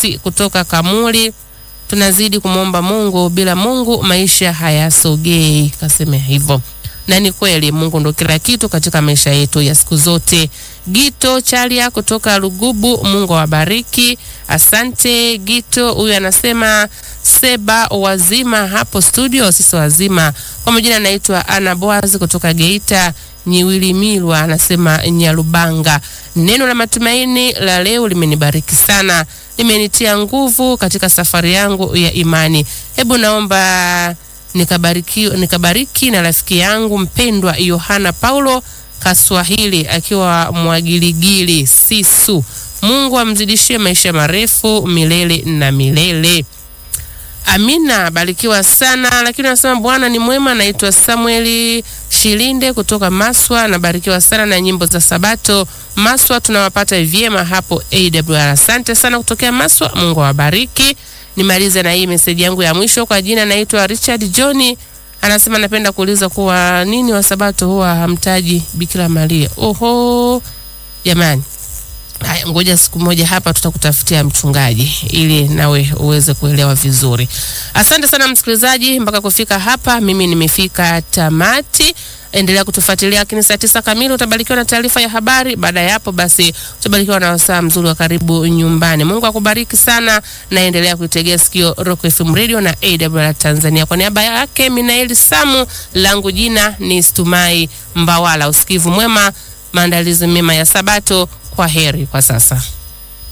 Amos kutoka Kamuli, tunazidi kumwomba Mungu, bila Mungu maisha hayasogei. Kaseme hivyo, na ni kweli, Mungu ndo kila kitu katika maisha yetu ya siku zote. Gito Chalia kutoka Lugubu, Mungu awabariki. Asante Gito. Huyu anasema Seba wazima hapo studio, sisi wazima. Kwa majina anaitwa Ana Boaz kutoka Geita Nyiwilimilwa, anasema Nyalubanga. Neno la matumaini la leo limenibariki sana, limenitia nguvu katika safari yangu ya imani. Hebu naomba nikabariki, nikabariki na rafiki yangu mpendwa Yohana Paulo Kaswahili akiwa Mwagiligili Sisu. Mungu amzidishie maisha marefu milele na milele. Amina, barikiwa sana. Lakini anasema Bwana ni mwema. Naitwa Samueli Shilinde kutoka Maswa, nabarikiwa sana na nyimbo za Sabato Maswa, tunawapata vyema hapo AWR. Asante sana kutokea Maswa, Mungu awabariki. Nimalize na hii meseji yangu ya mwisho. Kwa jina naitwa Richard John, anasema napenda kuuliza kuwa nini wa Sabato huwa hamtaji Bikira Maria. Oho jamani, Haya, ngoja siku moja hapa tutakutafutia mchungaji ili nawe uweze kuelewa vizuri. Asante sana msikilizaji, mpaka kufika hapa mimi nimefika tamati. Endelea kutufuatilia, lakini saa tisa kamili utabarikiwa na taarifa ya habari. Baada ya hapo basi utabarikiwa na wasaa mzuri wa karibu nyumbani. Mungu akubariki sana, na endelea kuitegea sikio Rock FM Radio na AWR Tanzania. Kwa niaba yake Minaeli Samu, langu jina ni Stumai Mbawala. Usikivu mwema, maandalizi mema ya Sabato. Kwa heri kwa sasa.